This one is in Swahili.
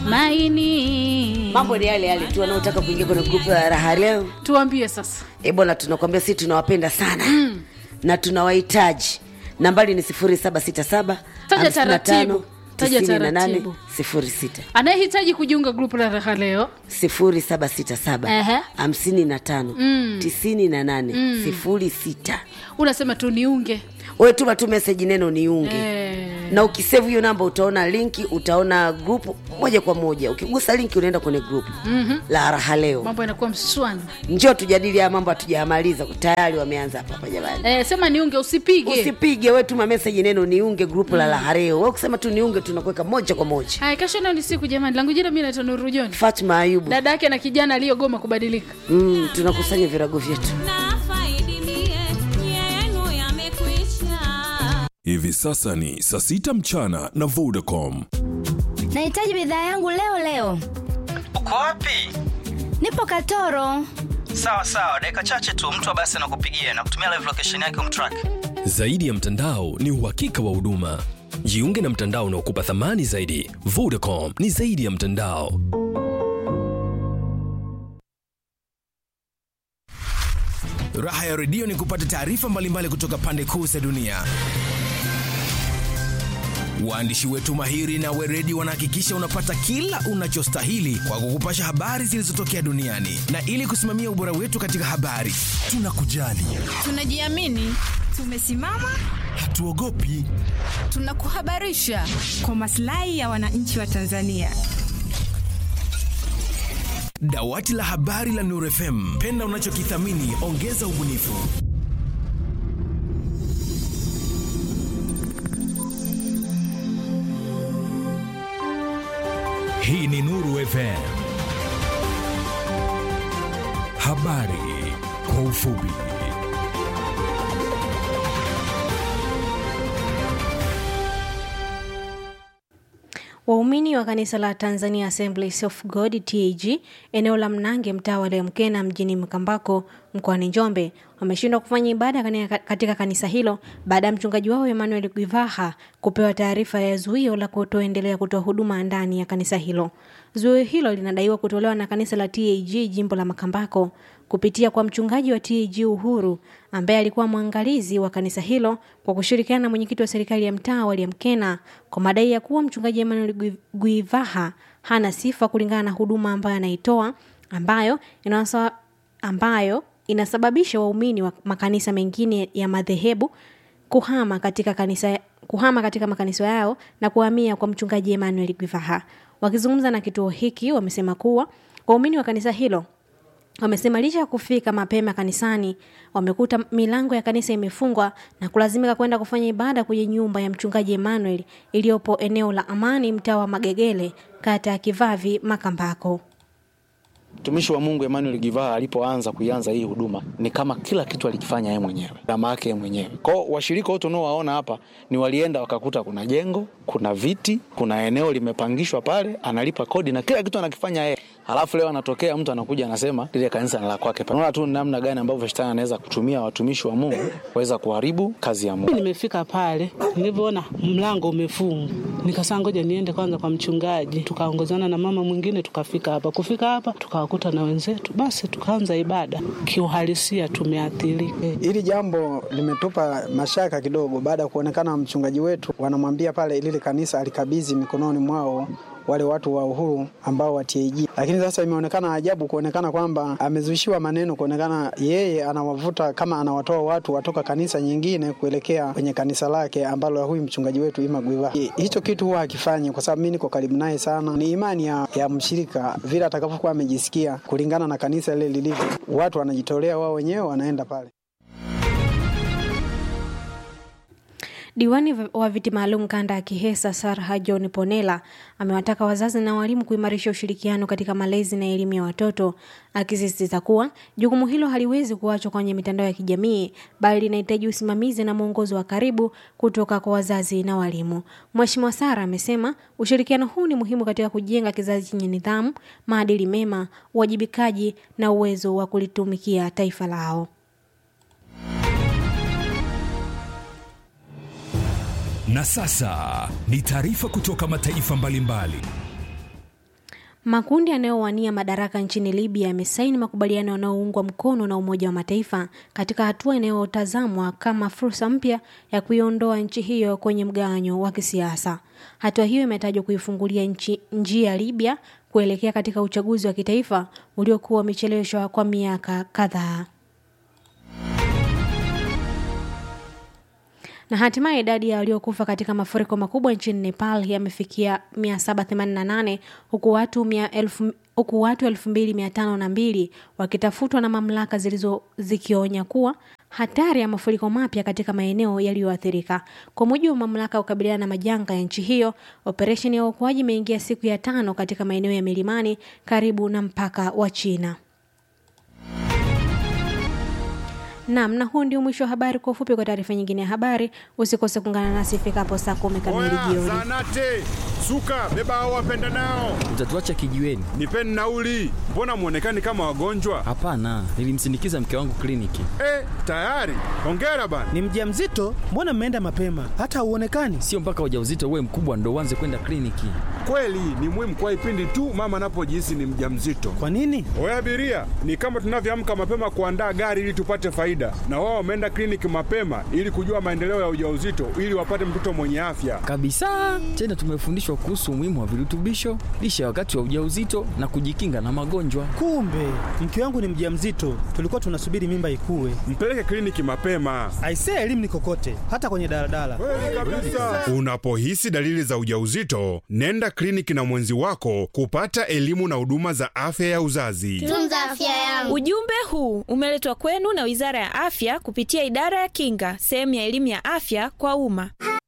maini mambo ni yale yale tu wanaotaka kuingia kwenye grupu la raha leo tuambie sasa e bwana tunakwambia sisi tunawapenda sana mm. na tunawahitaji nambari ni sifuri saba sita saba Taja taratibu. Taja taratibu. sifuri sita anayehitaji kujiunga grupu la raha leo sifuri saba sita saba Ehe. hamsini na tano tisini na nane sifuri sita unasema tu niunge wewe tuma tu meseji neno niunge Eh, na ukisevu hiyo namba utaona linki utaona grupu moja kwa moja ukigusa linki unaenda kwenye grupu mm-hmm. la raha leo mambo yanakuwa mswana njoo tujadili haya mambo hatujayamaliza tayari wameanza hapa hapa jamani eh, sema niunge usipige usipige we tuma meseji neno niunge grupu la raha leo we ukisema tu niunge tunakuweka moja kwa moja haya kesho nayo ni siku jamani langu jina mi naitwa Nuru John fatma ayubu dada yake na kijana aliyogoma kubadilika mm, tunakusanya virago vyetu nafaidi mie yenu yamekwisha Hivi sasa ni saa sita mchana na Vodacom. nahitaji bidhaa yangu leo leo uko wapi nipo katoro sawa sawa dakika chache tu mtu wa basi anakupigia na kutumia live location yake umtrack Zaidi ya mtandao ni uhakika wa huduma. Jiunge na mtandao unaokupa thamani zaidi. Vodacom ni zaidi ya mtandao. Raha ya redio ni kupata taarifa mbalimbali kutoka pande kuu za dunia. Waandishi wetu mahiri na weredi wanahakikisha unapata kila unachostahili kwa kukupasha habari zilizotokea duniani, na ili kusimamia ubora wetu katika habari, tunakujali, tunajiamini tumesimama hatuogopi. tunakuhabarisha kwa maslahi ya wananchi wa tanzania Dawati la habari la Nuru FM, penda unachokithamini, ongeza ubunifu. Hii ni Nuru FM. Habari kwa ufupi. Waumini wa kanisa la Tanzania Assemblies of God TAG eneo la Mnange mtaa wa Lemkena mjini Mkambako mkoani Njombe wameshindwa kufanya ibada kani- katika kanisa hilo baada ya mchungaji wao Emmanuel Gwivaha kupewa taarifa ya zuio la kutoendelea kutoa huduma ndani ya kanisa hilo. Zuio hilo linadaiwa kutolewa na kanisa la TAG jimbo la Makambako kupitia kwa mchungaji wa TAG Uhuru ambaye alikuwa mwangalizi wa kanisa hilo kwa kushirikiana na mwenyekiti wa serikali ya mtaa wa Liamkena kwa madai ya kuwa mchungaji Emmanuel Gwi- Gwivaha hana sifa kulingana na huduma ambayo anaitoa ambayo inasa, ambayo inasababisha waumini wa makanisa mengine ya madhehebu kuhama katika kanisa kuhama katika makanisa yao na kuhamia kwa mchungaji Emmanuel Gwivaha. Wakizungumza na kituo hiki wamesema kuwa waumini wa kanisa hilo wamesema licha ya kufika mapema kanisani wamekuta milango ya kanisa imefungwa na kulazimika kwenda kufanya ibada kwenye nyumba ya mchungaji Emmanuel iliyopo eneo la Amani mtaa wa Magegele kata ya Kivavi Makambako. Mtumishi wa Mungu Emmanuel Givaha alipoanza kuianza hii huduma ni kama kila kitu alikifanya yeye mwenyewe, gharama yake yeye mwenyewe. Kwao washirika wote unaowaona hapa ni walienda wakakuta kuna jengo, kuna viti, kuna eneo limepangishwa pale, analipa kodi na kila kitu anakifanya yeye. Halafu leo anatokea mtu anakuja anasema lile kanisa ni la kwake. Unaona tu namna gani ambavyo shetani anaweza kutumia watumishi wa Mungu kuweza kuharibu kazi ya Mungu. Nimefika pale nilivyoona mlango umefungwa, nikasema ngoja niende kwanza kwa mchungaji. Tukaongozana na mama mwingine tukafika hapa. Kufika hapa tukawakuta na wenzetu, basi tukaanza ibada. Kiuhalisia tumeathirika. Hili jambo limetupa mashaka kidogo baada ya kuonekana mchungaji wetu wanamwambia pale lile kanisa alikabidhi mikononi mwao wale watu wa uhuru ambao wa TAG, lakini sasa imeonekana ajabu kuonekana kwamba amezushiwa maneno, kuonekana yeye anawavuta kama anawatoa watu watoka kanisa nyingine kuelekea kwenye kanisa lake ambalo huyu mchungaji wetu Ima Gwiva. Hicho kitu huwa hakifanyi, kwa sababu mimi niko karibu naye sana. Ni imani ya, ya mshirika vile atakavyokuwa amejisikia kulingana na kanisa lile lilivyo, watu wanajitolea wao wenyewe wanaenda pale. Diwani wa viti maalum kanda ya Kihesa Sarha John Ponela amewataka wazazi na walimu kuimarisha ushirikiano katika malezi na elimu ya watoto, akisisitiza kuwa jukumu hilo haliwezi kuachwa kwenye mitandao ya kijamii bali linahitaji usimamizi na mwongozo wa karibu kutoka kwa wazazi na walimu. Mheshimiwa Sara amesema ushirikiano huu ni muhimu katika kujenga kizazi chenye nidhamu, maadili mema, uwajibikaji na uwezo wa kulitumikia taifa lao. Na sasa ni taarifa kutoka mataifa mbalimbali. Makundi yanayowania madaraka nchini Libya yamesaini makubaliano yanayoungwa mkono na Umoja wa Mataifa katika hatua inayotazamwa kama fursa mpya ya kuiondoa nchi hiyo kwenye mgawanyo wa kisiasa. Hatua hiyo imetajwa kuifungulia nchi, njia Libya kuelekea katika uchaguzi wa kitaifa uliokuwa umecheleweshwa kwa miaka kadhaa. na hatimaye idadi ya waliokufa katika mafuriko makubwa nchini Nepal yamefikia 788 huku watu mia elfu huku watu 2502 wakitafutwa na mamlaka zilizo zikionya kuwa hatari ya mafuriko mapya katika maeneo yaliyoathirika. Kwa mujibu wa mamlaka ya kukabiliana na majanga ya nchi hiyo, operesheni ya uokoaji imeingia siku ya tano katika maeneo ya milimani karibu na mpaka wa China. Naam, na huu ndio mwisho wa habari. Kwa ufupi, kwa taarifa nyingine ya habari, usikose kuungana nasi ifikapo saa kumi kamili jioni. Zanate, suka, beba hao wapenda nao. Utatuacha kijiweni? Nipeni nauli. Mbona mwonekani kama wagonjwa? Hapana, nilimsindikiza mke wangu kliniki. Eh, tayari. Hongera bana. Ni mjamzito? Mbona mmeenda mapema? Hata hauonekani. Sio mpaka ujauzito uwe mkubwa ndo uanze kwenda kliniki. Kweli ni muhimu kwa ipindi tu mama anapojihisi ni mjamzito. Kwa nini? Oya abiria, ni kama tunavyoamka mapema kuandaa gari ili tupate faida, na wao wameenda kliniki mapema ili kujua maendeleo ya ujauzito ili wapate mtoto mwenye afya. Kabisa. Tena tumefundishwa kuhusu umuhimu wa virutubisho, lishe wakati wa ujauzito na kujikinga na magonjwa. Kumbe mke wangu ni mjamzito, tulikuwa tunasubiri mimba ikue. Mpeleke kliniki mapema. Aisee, elimu ni kokote, hata kwenye daladala. Unapohisi dalili za ujauzito, nenda kliniki na mwenzi wako kupata elimu na huduma za afya ya uzazi. Tunza afya yangu. Ujumbe huu umeletwa kwenu na Wizara ya Afya kupitia Idara ya Kinga, sehemu ya elimu ya afya kwa umma.